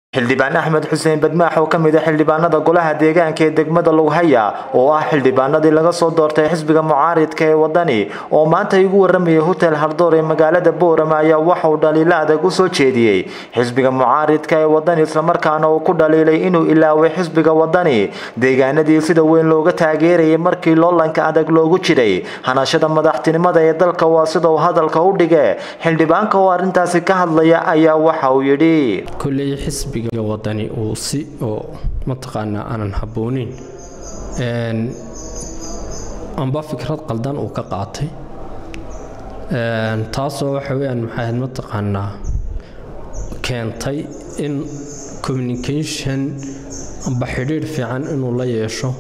xildhibaan axmed xuseen badmaax oo ka mid a xildhibaanada golaha deegaanka ee degmada lughaya oo ah xildhibaanadii laga soo doortay xisbiga mucaaridka ee wadani oo maanta igu waramayay hotel hardoor ee magaalada boorama ayaa waxauu dhaliilo adag u soo jeediyey xisbiga mucaaridka ee wadani islamarkaana uu ku dhaliilay inuu ilaaway xisbiga wadani deegaanadii sida weyn looga taageerayay markii loolanka adag loogu jiray hanashada madaxtinimada ee dalka waa sida uu hadalka u dhige xildhibaanka oo arrintaasi ka hadlaya ayaa waxa uu yidhi kolley xisbiga wadani uu si oo mataqaanaa aanan habbooneyn amba fikrad qaldan uu ka qaatay taasoo waxa weyaan maxayd mataqaanaa keentay in communication amba xidhiidh fiican inuu la yeesho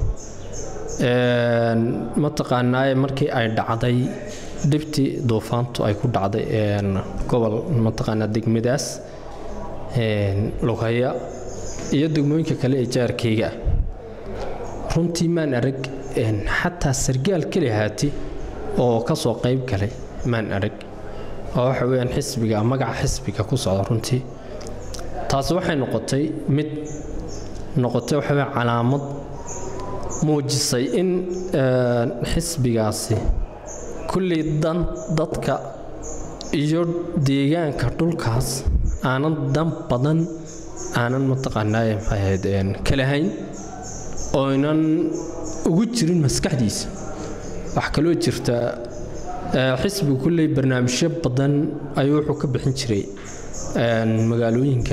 mataqaanaa markii ay dhacday dhibtii duufaantu ay ku dhacday gobol mataqaanaa degmadaas lughaya iyo degmooyinka kale ee jaarkayga ah runtii maan arag xataa sargaal keli haati oo ka soo qayb galay maan arag oo waxa weyaan xisbiga magaca xisbiga ku socda runtii taasi waxay noqotay mid noqotay waxa weya calaamad muujisay in xisbigaasi kulley dan dadka iyo deegaanka dhulkaas aanan dan badan aanan mataqaanaa maxay ahayd kalahayn oynan ugu jirin maskaxdiisa wax kaloo jirta xisbigu kulley barnaamijyo badan ayuu wuxuu ka bixin jiray magaalooyinka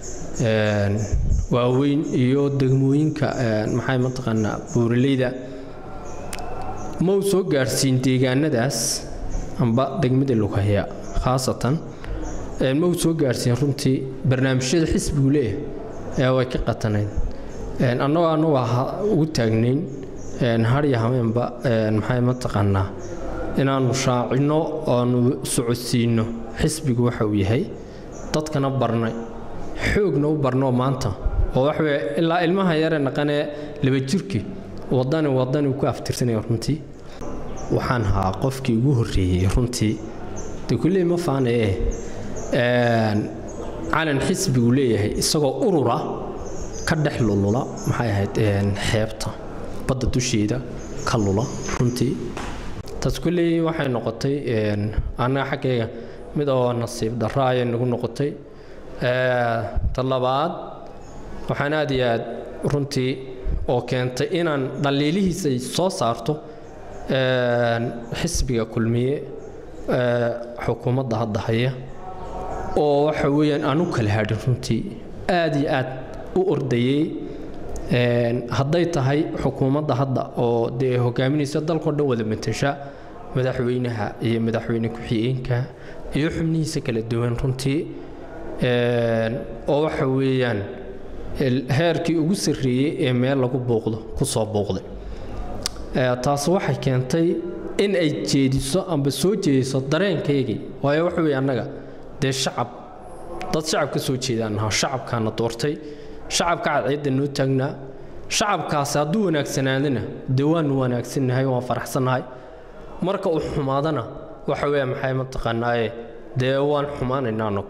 waaweyn iyo degmooyinka maxay mataqaanaa buuraleyda ma uu soo gaadhsiin deegaanadaas amba degmada lughaya khaasatan ma uu soo gaadhsiin runtii barnaamijyada xisbigu leeyahay ee way ka qatanayd annagoo annagu ugu taagnayn harya hameenba maxay mataqaanaa inaannu shaacinno oanu socodsiinno xisbigu waxa uu yahay dadkana barnay xoogna u barnoo maanta oo waxaweye ilaa ilmaha yaree naqanee laba jirkii wadani wadani ku aftirsanaya runtii waxaan ahaa qofkii ugu horreeyey runtii de kulley ma faanaye calan xisbigu leeyahay isagoo urura ka dhex lulula maxay ahayd xeebta badda dusheeda ka lula runtii taas kulley waxay noqotay annaga xaggayga mid oo nasiib darro ayay nagu noqotay ta labaad waxaan aad iyo aad runtii oo keentay inaan dhaliilihiisa soo saarto xisbiga kulmiye xukuumadda hadda haya oo waxa weeyaan aan u kala hadhin runtii aad iyo aad u ordayey hadday tahay xukuumadda hadda oo dee hogaaminaysa dalkao dhan wada matesha madaxweynaha iyo madaxweyne ku-xigeenka iyo xubnihiisa kala duwan runtii oo waxa weeyaan heerkii ugu sarreeyey ee meel lagu bouqdo ku soo bouqday taasi waxay keentay in ay jeediso amba soo jeediso dareenkaygii waayo waxa weeye annaga dee shacab dad shacab ka soo jeedaan naha shacabkaana doortay shacabka cadceedda noo taagnaa shacabkaasi hadduu wanaagsanaadana dee waanu wanaagsannahay waan faraxsannahay marka uu xumaadana waxa weeye maxay mataqaanaaye dee waan xumaanaynaa anagu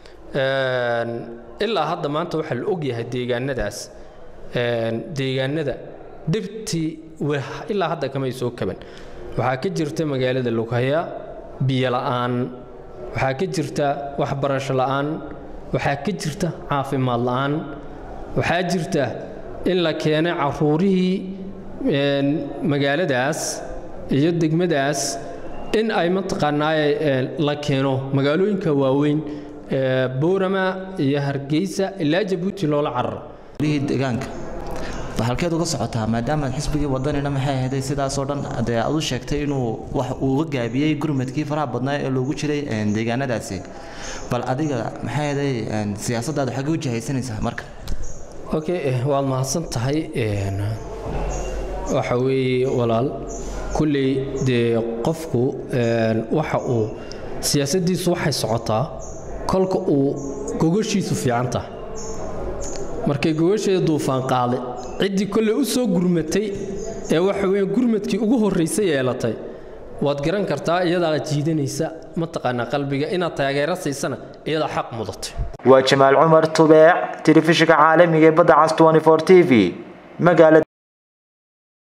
ilaa hadda maanta waxaa la ogyahay deegaanadaas deegaanada dhibtii ilaa hadda kamay soo kaban waxaa ka jirta magaalada lughaya biyo la'aan waxaa ka jirta waxbarasho la'aan waxaa ka jirta caafimaad la'aan waxaa jirta in la keenay caruurihii magaaladaas iyo degmadaas in ay mataqaanaaye la keeno magaalooyinka waaweyn boorama iyo hargeysa ilaa jabuuti loola cararo deegaanka halkeed uga socotaa maadaama xisbigii wadanina maxay ahayday sidaasoo dhan dee aad u sheegtay inuu wax uuga gaabiyey gurmadkii faraha badnaa ee loogu jiray deegaanadaasi bal adiga maxay ahayday siyaasaddaada xaggee u jihaysanaysaa marka okay waad mahadsan tahay waxa weeye walaal kulley dee qofku waxa uu siyaasaddiisu waxay socotaa kolka uu gogashiisu fiican tahay markay gogasheeda duufaan qaaday ciddii kolley u soo gurmatay ee waxa weya gurmadkii ugu horraysay yeelatay waad garan kartaa iyadaa jiidanaysa mataqaanaa qalbiga inaad taageero siisana iyadaa xaq mudatay waa jamaal cumar tubeec telefishinka caalamiga ee badda cas 24 t v magaalada